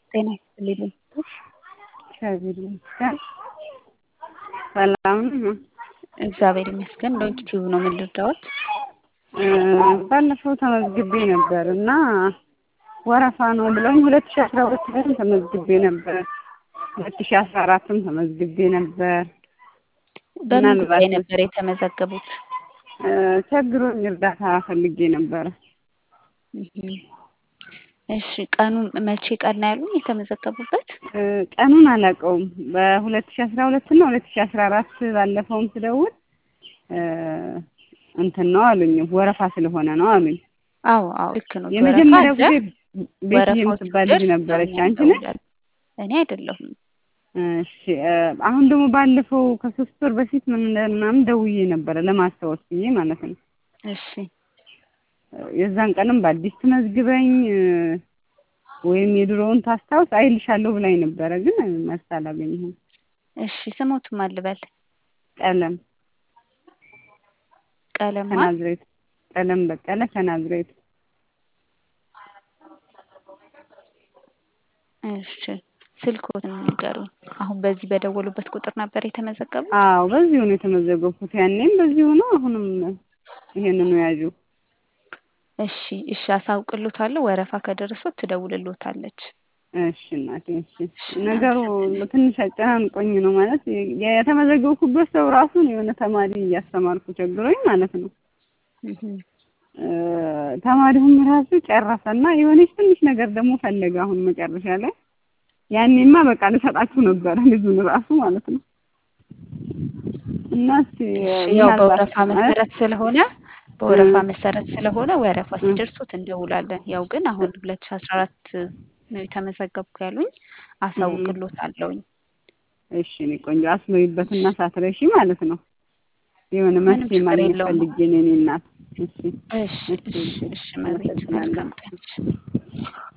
ጤና ይስጥልኝ። እግዚአብሔር ይመስገን። ሰላም ነው? እግዚአብሔር ይመስገን። ዶንት ቲዩብ ነው ምን ልርዳዎት? ባለፈው ተመዝግቤ ነበር እና ወረፋ ነው ብለውኝ ሁለት ሺ አስራ ሁለት ላይም ተመዝግቤ ነበር። ሁለት ሺ አስራ አራትም ተመዝግቤ ነበር። በምን ጉዳይ ነበር የተመዘገቡት? ቸግሮኝ እርዳታ ፈልጌ ነበረ። እሺ ቀኑን መቼ ቀን ነው ያሉኝ የተመዘገቡበት? ቀኑን አላውቀውም። በሁለት ሺ አስራ ሁለት እና ሁለት ሺ አስራ አራት ባለፈውም ስደውል እንትን ነው አሉኝ፣ ወረፋ ስለሆነ ነው አሉኝ። አዎ አዎ ልክ ነው። የመጀመሪያው ወረፋ ጊዜ ቤት ወረፋው የምትባል ልጅ ሲደርስ ነበረች። እኛ አንቺ ነሽ? እንደውላለን። እኔ አይደለሁም። እሺ አሁን ደግሞ ባለፈው ከሶስት ወር በፊት ምን እንደ- ምናምን ደውዬ ነበረ ለማስታወስ ብዬ ማለት ነው። እሺ የዛን ቀንም በአዲስ ትመዝግበኝ ወይም የድሮውን ታስታውስ አይልሻለሁ ብላኝ ነበረ፣ ግን መልስ አላገኘሁም። እሺ ስሞት ማን ልበል? ቀለም ቀለም ማን? ከናዝሬት ቀለም በቀለ ከናዝሬት እሺ ስልክዎትን ንገሩኝ። አሁን በዚህ በደወሉበት ቁጥር ነበር የተመዘገቡት? አዎ በዚሁ ነው የተመዘገብኩት። ያኔም በዚሁ ነው፣ አሁንም ይሄንኑ ያዡ። እሺ እሺ አሳውቅሎታለሁ። ወረፋ ከደረሶት ትደውልሎታለች። እሺ እናቴ እሺ። ነገሩ ትንሽ አጨናንቆኝ ነው ማለት የተመዘገብኩበት ሰው ራሱን የሆነ ተማሪ እያስተማርኩ ቸግሮኝ ማለት ነው። እህ ተማሪውም ራሱ ጨረሰና የሆነች ትንሽ ነገር ደግሞ ፈለገ አሁን መጨረሻ ላይ። ያኔማ በቃ ልሰጣችሁ ነበረ ልጁን ራሱ ማለት ነው። እና እስኪ እሺ ያው ምናልባት በወረፋ ማለት መሰረት ስለሆነ በወረፋ መሰረት ስለሆነ ወረፋ ሲደርሱት እንደውላለን። ያው ግን አሁን ሁለት ሺ አስራ አራት ነው የተመዘገብኩ ያሉኝ አሳውቅሎታለሁኝ። እሺ እኔ ቆንጆ አስበይበትና ሳትረሺ ማለት ነው። የሆነ ምንም መፍትሄ ችግር ማግኘት የለውም። ፈልጌ ነው የእኔ እናት። እሺ እሺ እሺ እሺ መቤት መልካም ቀን።